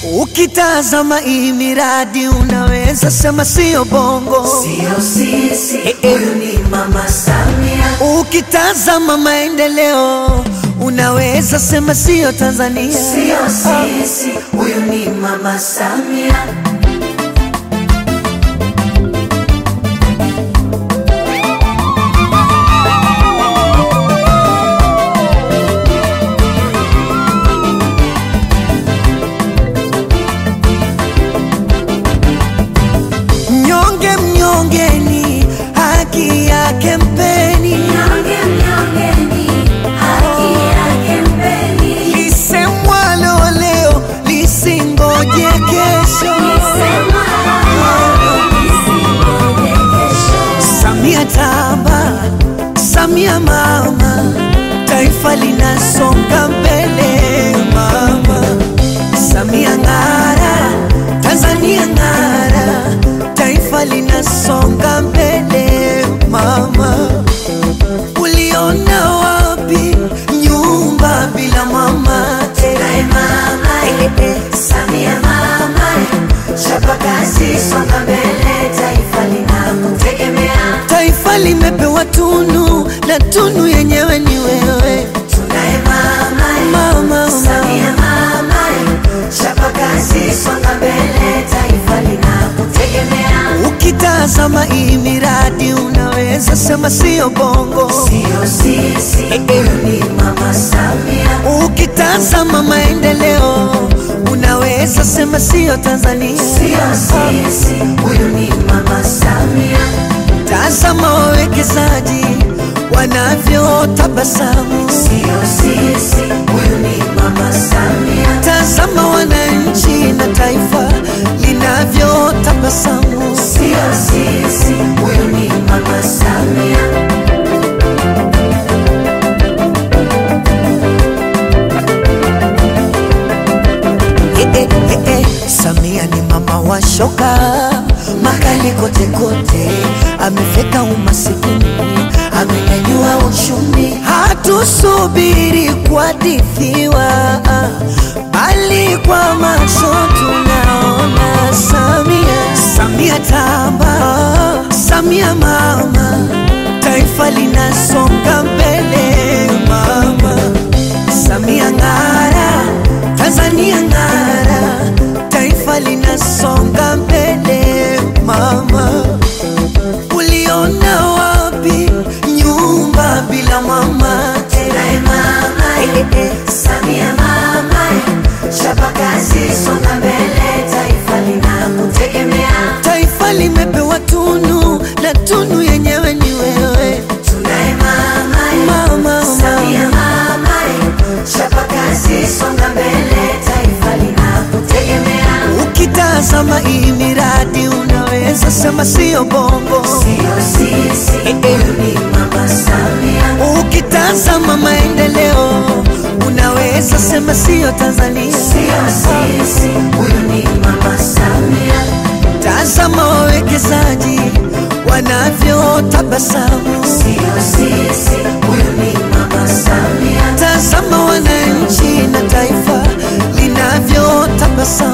Ukitazama hii miradi unaweza sema sio bongo, Sio sisi, Eh, eh. huyu ni Mama Samia. ukitazama maendeleo unaweza sema sio Tanzania. Sio sisi, huyu ni Mama Samia. Mnyonge mnyongeni, haki yake mpeni, Mnyonge, mnyongeni, haki yake mpeni. lisemwalo leo lisingoje kesho. Sema isingoje kesho. Samia tamba, Samia mama, taifa linasonga mbele mama. Samia ng'ara, Tanzania ng'ara, taifa linasonga mbele mama. Uliona wapi nyumba bila mama? Tunaye mama, Samia mama, chapa kazi, songa mbele, taifa linakutegemea. Taifa limepewa tunu na tunu yenyewe ni wewe Tunaye mama, mama. Samia mama, chapa kazi, songa mbele, taifa linakutegemea. Ukitazama hii miradi unaweza sema sio bongo. Sio sisi, huyu ni Mama Samia. Ukitazama maendeleo unaweza sema sio Tanzania. Sio sisi, huyu ni Mama Samia. Tazama wawekezaji wanavyotabasamu, Sio sisi, huyu ni Mama Samia. tazama wananchi na taifa linavyotabasamu. Sio sisi, huyu ni Mama Samia. Eh, eh, eh, eh. Samia ni mama wa shoka makali kote kote, amefeka umasikini, amenyanyua uchumi. Hatusubiri kuhadithiwa, bali kwa macho tunaona Samia. Samia tamba, Samia mama, taifa linasonga mbele mama. Samia ng'ara, Tanzania ng'ara, taifa linasonga mbele mama. Uliona wapi nyumba bila mama? Tunaye mama, Samia mama, chapa kazi, songa mbele, taifa linakutegemea. Taifa limepewa tunu na tunu yenyewe ni wewe Tunaye mama, mama. Samia mama, chapa kazi, songa mbele, taifa linakutegemea. Ukitazama hii miradi unaweza sema sio bongo. Sio sisi, huyu ni Mama Samia. Ukitazama maendeleo unaweza sema sio Tanzania. Sio sisi, huyu ni Mama Samia. Tazama wawekezaji wanavyotabasamu, Sio sisi, huyu ni Mama Samia. tazama wananchi na taifa linavyotabasamu.